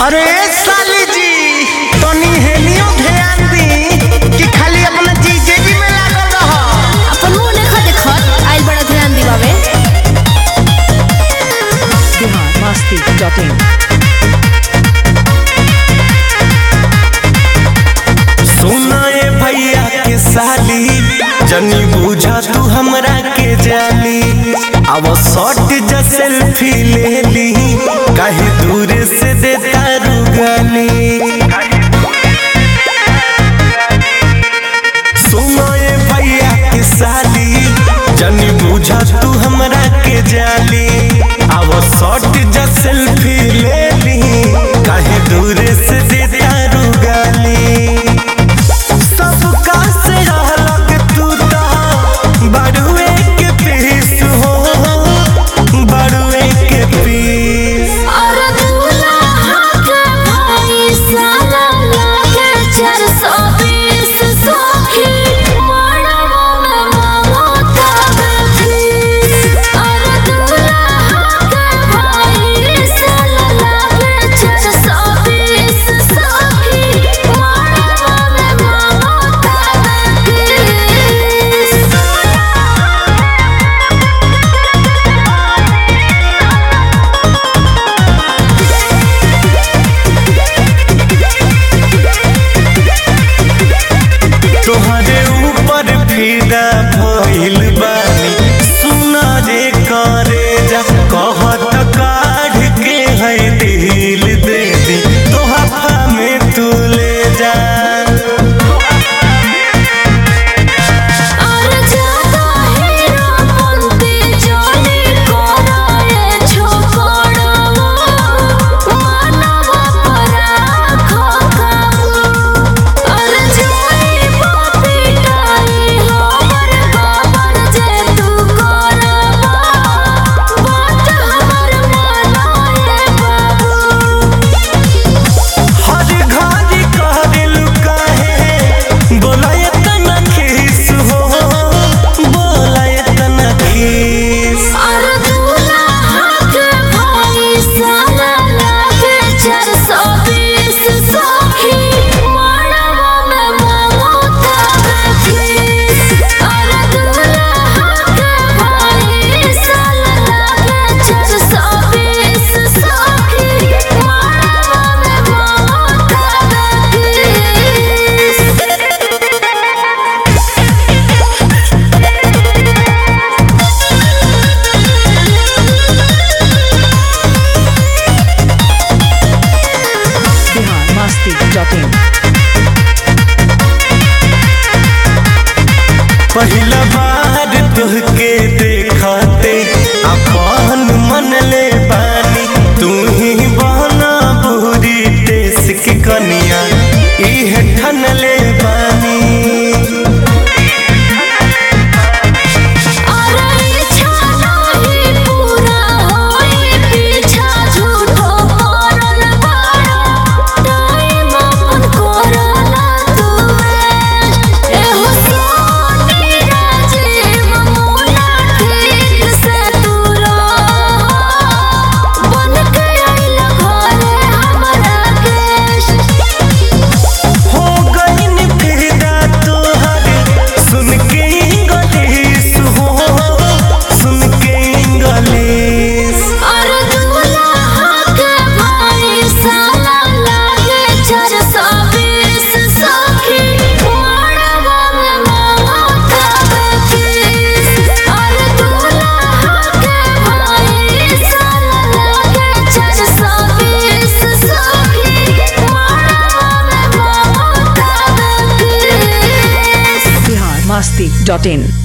अरे साली जी तनी हेनियो ध्यान दी कि खाली अपना जीजे जी में लागल रह अपन मुंह देखा देखत आइल बड़ा ध्यान दिवावे biharmasti.in सुना ए भैया के साली जनी बुझा तू हमरा के जाली अब शॉट जा सेल्फी ले ली कहीं दूर से देता रुगाली सुनो ए भैया के साली जनी बुझा तू हमरा के जाली अब शॉट जा सेल्फी ले ली कहीं दूर से देता रुगाली सबका से अलग तू तो बड़ुए के पीस हो बड़ुए के पीस और दूल्हा के भाई साला लागे 420 सखी मड़वा में मांगो तबे फीस और दूल्हा के भाई साला लागे 420 सखी मड़वा में मांगो तबे फीस तोहरे ऊपर फिदा भइल बानी सुना रे करे जा कहत काढ़ के है दिल दे दे तोहफा में तू ले जा और ज्यादा हीरो बनते जाने कराए छोकड़वा मानवा पराखो काबू और जाई पिटाई हमर बाबर जे तू करवा बात हमर मनाए बाबू हर घड़ी कहल काहे बोलाय तना खीस हो बोलाय तना खीस और दूल्हा के भाई साला लागे 420 सखी मड़वा में मांगो तबे फीस और दूल्हा के भाई साला लागे 420 सखी मड़वा में मांगो तबे biharmasti.in पहिला बार तुहके देखते अपन मन ले बानी तू ही बहना बुरी देश की कनिया इह ठन ले बानी और इच्छा नहीं पूरा होई पीछा झूठो करल बाड़ा टाइम अपन करला तू एहो सोनी राजीव मुना ठीक से तू रह बन के आइल घरे हमरा केश हो गईन फिदा तोहर सुन के इंग्लिश हो सुन के इंग्लिश और दूल्हा के भाई साला लागे 420 सखी मड़वा में मांगो तबे फीस और दूल्हा के भाई साला लागे 420 सखी मड़वा में मांगो तबे फीस biharmasti.in